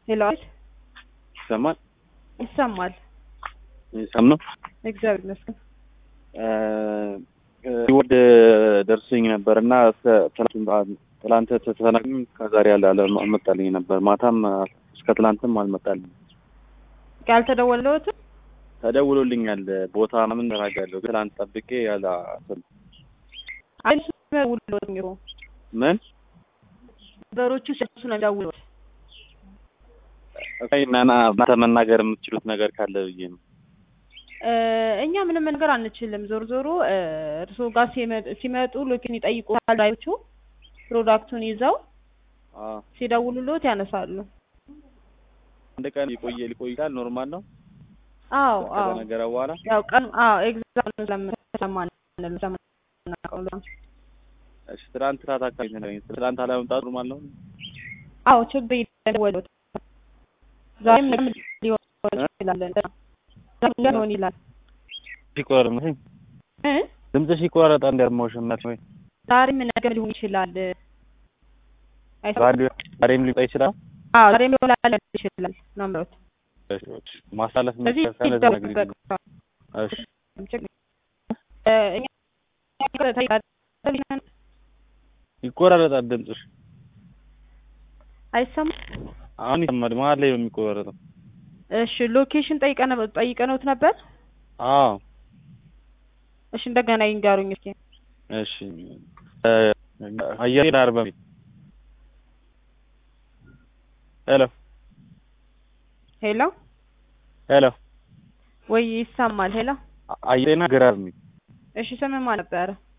ሄሎ ይሰማል ይሰማል። ይሰም ነው እግዚአብሔር ይመስገን። ወደ ደርሶኝ ነበር እና ትላንት ተተናግኝ ከዛሬ ያለ አልመጣልኝ ነበር። ማታም እስከ ትላንትም አልመጣልኝ። ያልተደወለዎትም ተደውሎልኛል። ቦታ ምን ተናጋለሁ ትላንት ጠብቄ ያለ አይሱ ደውሎት ነው ምን በሮቹ ሲያሱ ነው የሚደውሉት። ናና እናንተ መናገር የምትችሉት ነገር ካለ ብዬ ነው። እኛ ምንም ነገር አንችልም። ዞር ዞሮ እርስዎ ጋር ሲመጡ ሎኬሽን ይጠይቁታል። ዳዮቹ ፕሮዳክቱን ይዘው አዎ ሲደውሉልዎት ያነሳሉ። አንድ ቀን ሊቆየ ሊቆይ ይችላል። ኖርማል ነው። አዎ አዎ ከተነገረ በኋላ ያው ቀን አዎ ኤግዛክት ስለማን ስለማናውቀው ነው። እሺ፣ ትናንት ሰዓት አካባቢ ነው። ትናንት አለመምጣቱ ኖርማል ነው። አዎ ችግር ይደወሉት። ዛሬም ነገም ሊሆን ይችላል። ዛሬም ሊሆን ይላል ሲቆረጥ ነው እ ድምፅሽ ይቆረጣል። እንደርሞሽን ነው ወይ ዛሬም ነገም ሊሆን ይችላል። አይሰማም? ዛሬ ዛሬም ሊቆይ ይችላል። አዎ ዛሬም ሊሆን ይችላል ነው የምለው። እሺ፣ እሺ። ማሳለፍ ስለዚህ መከፈል ነገር ይደወል እሺ እኛ ይቆራረጣል ድምፅሽ። አይሰማም። አሁን ይሰማል። መሀል ላይ ነው የሚቆራረጠው። እሺ ሎኬሽን ጠይቀነ ጠይቀነውት ነበር። አዎ እሺ እንደገና ይንገሩኝ እስኪ። እሺ አየር ዳር በሚል ሄሎ ሄሎ ሄሎ ወይ ይሰማል? ሄሎ አየርና ግራር የሚል እሺ ስም ማን ነበረ?